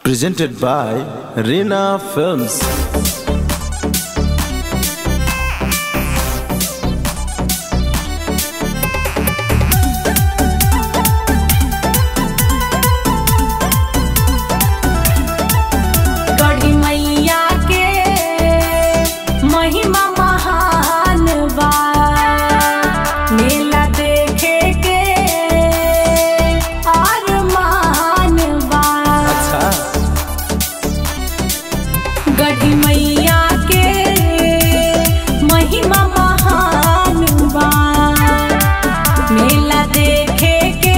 presented by Rina Films. गढ़ी मैया के महिमा महान बा मेला देखे के अरमान बा अच्छा गढ़ी मैया के महिमा महान बा मेला देखे के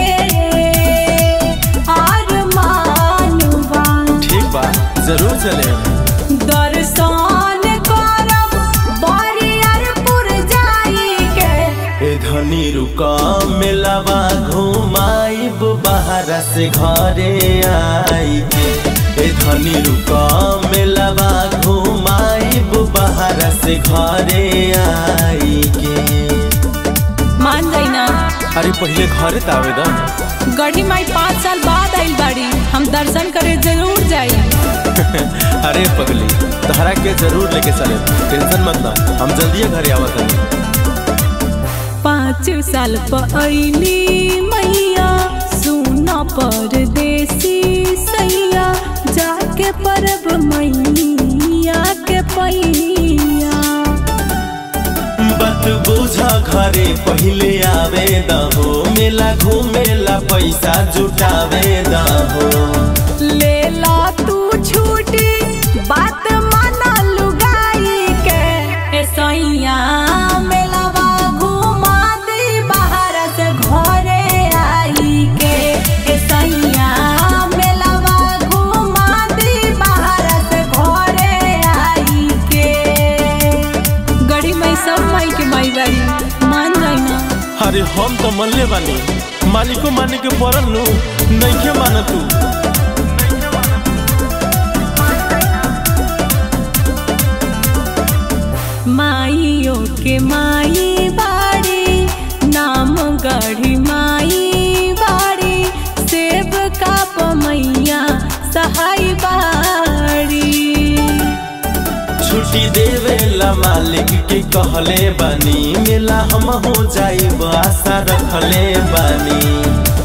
अरमान बा ठीक बा जरूर चले दर्शन करब बरियरपुर जाई के ए धनी रुका मिलावा घुमाइब बाहर से घरे आई के ए धनी रुका मिलावा घुमाइब बाहर से घरे आई के मान जाई ना अरे पहले घरे त आवेदन गढ़ी माई पाँच साल बाद आइल बाड़ी हम दर्शन करे जरूर जाई अरे पगली तहरा के जरूर लेके चले टेंशन मत ना हम जल्दी घरे आवत हनी पाँच साल पहली मैया सुना परदेसी सैया जाके परब मैया के पैया बात बुझा घरे पहले आवे दहो मेला घूमेला पैसा जुटावे दहो ले ला तू छूटी बात माना लुगाई के ए सैया मेलावा घुमा दी बाहर से घरे आई के ए सैया मेलावा घुमा दी बाहर से घरे आई के गड़ी मई सब माई के माई बारी मान जाई ना अरे हम तो मनले बानी मालिको माने के पड़ल नु नइखे मान तू माइयो के माई बाड़ी नाम गढ़ी माई बाड़ी सेब का पमैया सहाय बाड़ी छुट्टी देवेला मालिक के कहले बानी मेला हम हो जाइब आशा रखले बानी